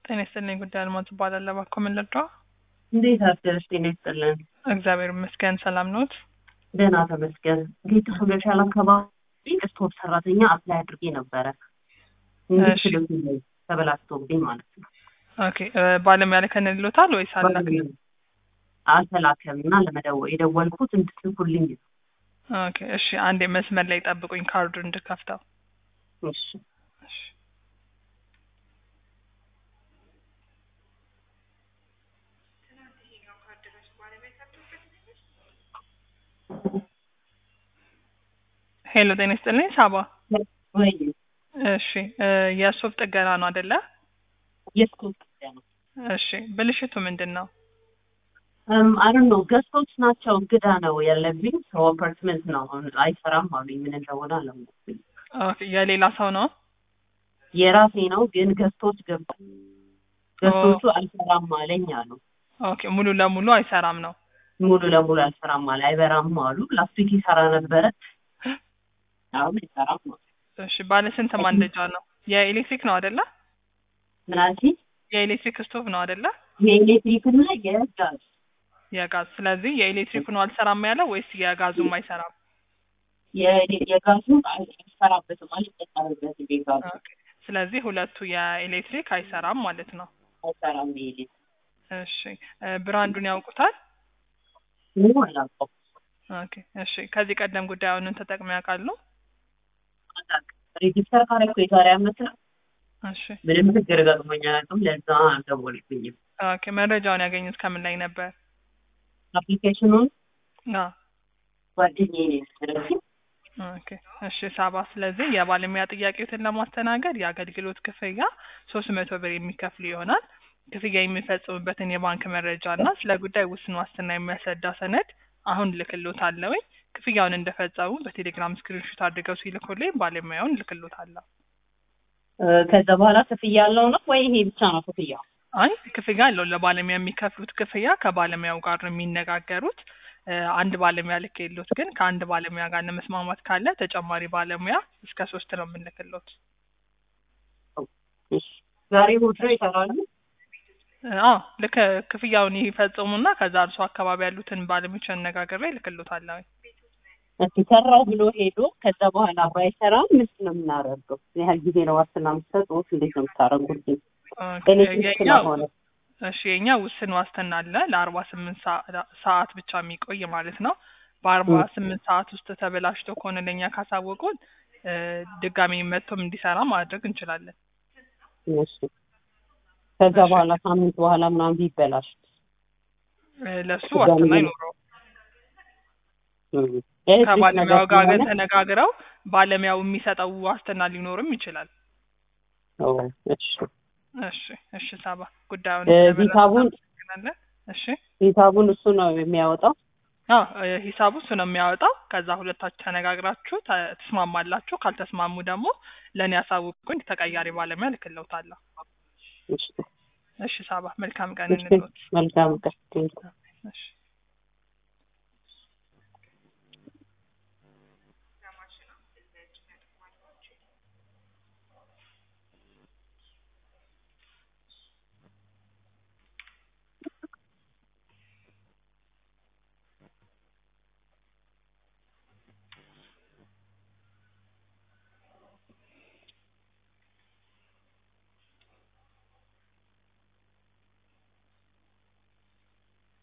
ጤና ይስጥልኝ። ጉዳይ አልማዝ እባላለሁ። እባክዎ ምን ልርዳዎ? እንዴት አደርሽ? ጤና ይስጥልን። እግዚአብሔር ይመስገን። ሰላም ኖት? ደህና ተመስገን። ጌታ ሆገሻል አካባቢ ስቶር ሰራተኛ አፕላይ አድርጌ ነበረ። እንግዲህ እሺ። ስልኩ ላይ ተበላሽቶብኝ ማለት ነው። ኦኬ እ፣ ባለሙያ ልከን ልሎታል ወይስ አላክ? አልተላከም እና ለመደወል የደወልኩት እንድትልኩልኝ ነው። ኦኬ እሺ፣ አንዴ መስመር ላይ ጠብቁኝ ካርዱን እንድከፍተው። እሺ እሺ። ሄሎ ጤና ይስጥልኝ ሳባ። ወይ እሺ እ፣ የሱፍ ጥገና ነው አይደለ? የስቶር ነው እሺ ብልሽቱ ምንድን ነው? አሁን ነው ገስቶች ናቸው። እንግዳ ነው ያለብኝ። ሰው አፓርትመንት ነው አሁን አይሰራም አሉኝ። ምን እንደሆነ አላወኩም። ኦኬ የሌላ ሰው ነው? የራሴ ነው ግን ገስቶች ገባ ገስቶቹ አልሰራም አለኝ አሉ። ኦኬ ሙሉ ለሙሉ አይሰራም ነው። ሙሉ ለሙሉ አልሰራም አለ። አይበራም አሉ። ላስት ዊክ ይሰራ ነበረ። አሁን አይሰራም አሉ። እሺ ባለ ስንት ማንደጃ ነው? የኤሌክትሪክ ነው አይደለ? ምን አልሽኝ? የኤሌክትሪክ ስቶቭ ነው አይደለ? የኤሌክትሪክ እና የጋዝ የጋዝ ስለዚህ የኤሌክትሪክ ነው አልሰራም ያለው ወይስ የጋዙም አይሰራም? የ- የጋዙ አይሰራበትም አልጠቀምበትም። የጋዙ ኦኬ ስለዚህ ሁለቱ የኤሌክትሪክ አይሰራም ማለት ነው። አይሰራም። የኤሌክትሪክ እሺ እ፣ ብራንዱን ያውቁታል? ምኑ አላውቀውም። ኦኬ እሺ ከዚህ ቀደም ጉዳዩን ተጠቅመው ያውቃሉ? ሬጂስተር ካረኩ የዛሬ አመት ነው። እሺ ምንም ችግር ገጥሞኝ አያውቅም። ለዛ አልደወልኩኝም። ኦኬ መረጃውን ያገኙት ከምን ላይ ነበር? አፕሊኬሽኑን አዎ ጓደኛዬ ነው የወሰደችው። ኦኬ እሺ ሳባ፣ ስለዚህ የባለሙያ ጥያቄዎትን ለማስተናገድ የአገልግሎት ክፍያ ሶስት መቶ ብር የሚከፍሉ ይሆናል። ክፍያ የሚፈጽሙበትን የባንክ መረጃ እና ስለ ጉዳይ ውስን ዋስትና የሚያስረዳ ሰነድ አሁን ልክሎታለሁኝ። ክፍያውን እንደፈጸሙ በቴሌግራም ስክሪንሾት አድርገው ሲልኩልኝ ባለሙያውን ልክሎታለሁ። እ፣ ከዛ በኋላ ክፍያ ያለው ነው ወይ ይሄ ብቻ ነው ክፍያው? አይ ክፍያ አለው። ለባለሙያ የሚከፍሉት ክፍያ ከባለሙያው ጋር ነው የሚነጋገሩት። እ፣ አንድ ባለሙያ ልክ የሉት ግን ከአንድ ባለሙያ ጋር ለመስማማት ካለ ተጨማሪ ባለሙያ እስከ ሶስት ነው የምንልክሎት። እሺ። ዛሬ እሑድ ነው ይሰራሉ? አዎ ልክ ክፍያውን ይፈጽሙና ከዛ እርሱ አካባቢ ያሉትን ባለሙያዎች አነጋግሬ ልክሎታለሁ። እስኪ ሰራው ብሎ ሄዶ ከዛ በኋላ ባይሰራም ምንድን ነው የምናደርገው? ምን ያህል ጊዜ ነው ዋስትና የምትሰጡት? እንዴት ነው የምታደርጉት? ኤሌክትሪክ ስለሆነ እሺ የኛ ውስን ዋስትና አለ ለአርባ ስምንት ሰዓት ብቻ የሚቆይ ማለት ነው። በአርባ ስምንት ሰዓት ውስጥ ተበላሽቶ ከሆነ ለእኛ ካሳወቁን እ፣ ድጋሚ መጥቶም እንዲሰራ ማድረግ እንችላለን። እሺ። ከዛ በኋላ ሳምንት በኋላ ምናምን ቢበላሽ እ፣ ለሱ ድጋሚ ዋስትና ምን- አይኖረው። እም፣ ኤሌክትሪክ ከባለሙያው ነገር ጋር ግን ስለሆነ ተነጋግረው ባለሙያው የሚሰጠው ዋስትና ሊኖርም ይችላል። ኦ፣ እሺ። እሺ እሺ ሳባ ጉዳዩን እ፣ ስለመረጥን ሂሳቡን እናመሰግናለን። እሺ ሂሳቡን እሱ ነው የሚያወጣው። አዎ እ፣ ሂሳቡ እሱ ነው የሚያወጣው። ከዛ ሁለታችሁ ተነጋግራችሁ ተ- ትስማማላችሁ። ካልተስማሙ ደግሞ ለእኔ ያሳውቁኝ፣ ተቀያሪ ባለሙያ ልክለውታለሁ። እሺ። እሺ ሳባ መልካም ቀን እሺ። እንሎት። መልካም ቀን። እሺ